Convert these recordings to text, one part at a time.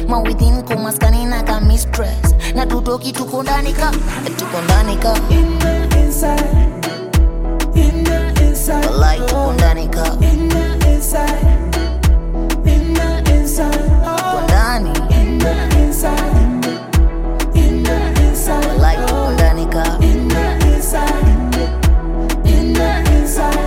mawithin kumaskani na ka mistress na tutoki tuko ndani ka tuko ndani ka In the inside. In the inside. walai tuko ndani ka In the inside. In the inside. tuko ndani In the inside. In the inside. walai tuko ndani ka In the inside. In the inside.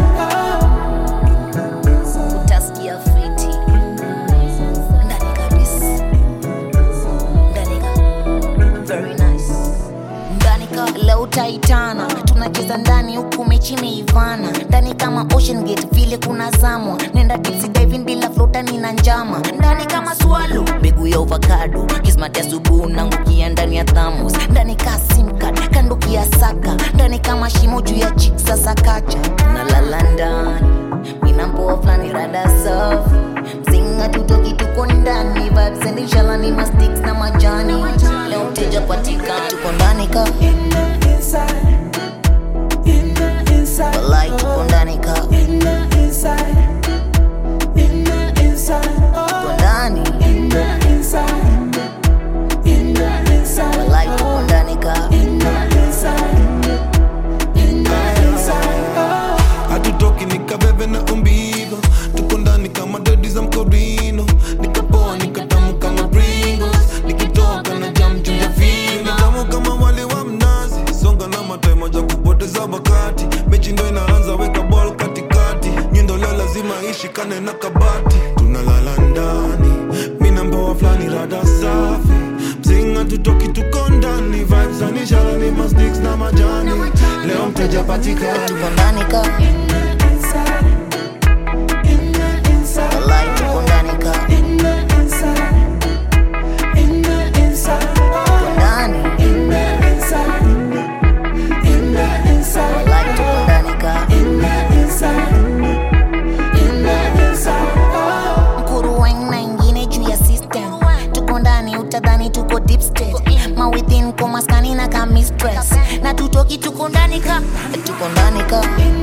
utasikia fiti ndani kabisa ndani ka very nice ndani ka leo utaitana tunacheza ndani huku mechi imeivana ndani kama ocean gate vile kuna zamwa nenda dipsy diving bila flotani na njama ndani kama swalo mbegu ya ovakado kismat ya subuhu nangukia ndani ya thamos ndani ka simcard kanduki ya saka ndani kama shimo juu ya chik sasa kacha nalala ndani minampoa flani rada safi mzinga tutoki tuko ndani vibes and inshallah ni mastiks na majani leo mteja patika tuko ndani ka In the inside. In the inside. walai tuko ndani ka In the inside. In the inside. tuko ndani In the inside. In the inside. walai tuko ndani ka In the inside. In the inside. hatutoki nikabebe na umbigo tuko ndani kama dedi za mkorino nikapoa nikatamu kama pringos nikitoka na jam juu ya fino tamu kama wali wa mnazi songa na matai moja kupoteza wakati mechi ndo inaanza weka ball katikati nyundo leo lazima ishikane na kabati tunalala ndani mina mboa flani rada safi mzinga tutoki tuko ndani vibes anishala ni masticks na majani leo mteja patikani tuko ndani ka In the inside. In the inside. walai tuko ndani ka In the inside. In the inside. tuko ndani In the inside. In the inside. walai tuko ndani ka In the inside. In the inside. mkuru weng na ingine juu ya system tuko ndani utadhani tuko deep state mawithin kumaskani na ka mistress na tutoki tuko ndani ka tuko ndani ka In